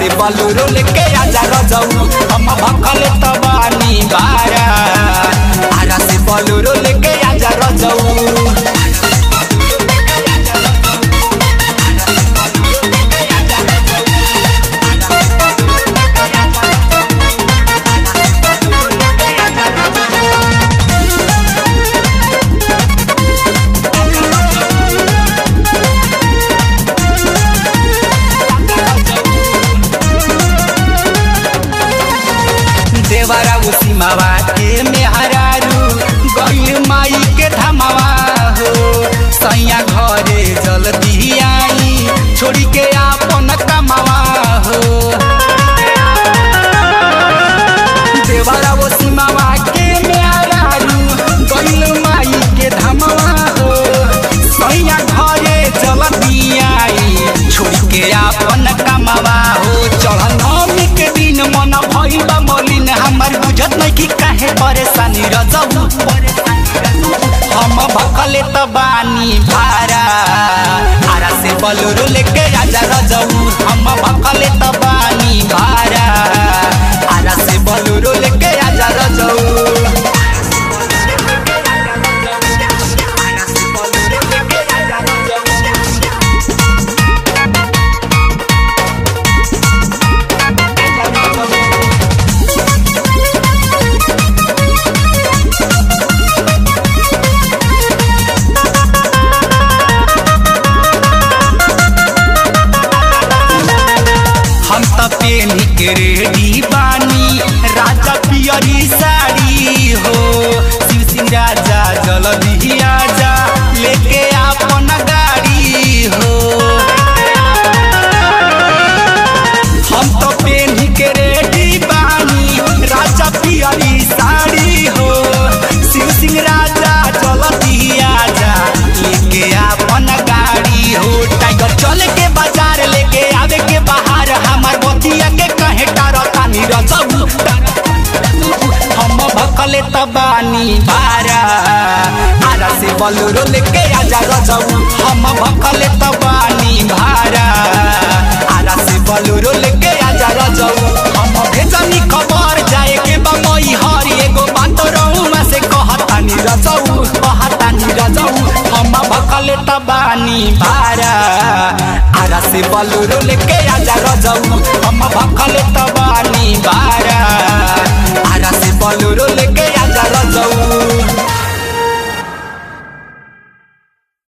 से बलूरो लेके आजा रजऊ हम भखल तबानी बारा आरा से बलूरो लेके आजा रजऊ देवरा उसीमावा के मेहरारू गईल माई के धमावा हो सैया घरे जल्दी आई छोड़ी के आपन कमावा हो देवरा उसीमावा के मेहरारू गईल माई के धमावा हो सैया घरे जल्दी आई छोड़ी के आपन कमावा हो चढ़ नवमी के दिन मन भइल बा मलिन हमर बुझत नहीं कि काहे परेशानी रजऊ हम भकले त बानी भारा आरा से बलुरु लेके आजा रजऊ हम भकले त बानी भारा आरा से बलुरु लेके आजा रजऊ हम त पेनी के रेडी बानी राजा पियरी साड़ी हो शिव सिंह राजा जल्दी आजा लेके आपन गाड़ी हो हम तो पेनी के रेडी बानी राजा पियरी साड़ी हो शिव सिंह राजा जल्दी आजा लेके आपन गाड़ी हो टाइगर चल के बाजार लेके आवे के बाहर हमार बतिया के कहे टारतानी रजऊ हम भकले तबानी भारा आरा से बलुरो लेके आजा रजऊ हम भकले तबानी भारा आरा से बलुरो लेके आजा रजऊ हम भेजनी खबर जाए के बमई हर एगो बात रहुआ से कहतानी रजऊ कहतानी रजऊ हम भकले तबानी भारा आरा से बलुरो लेके आजा रजऊ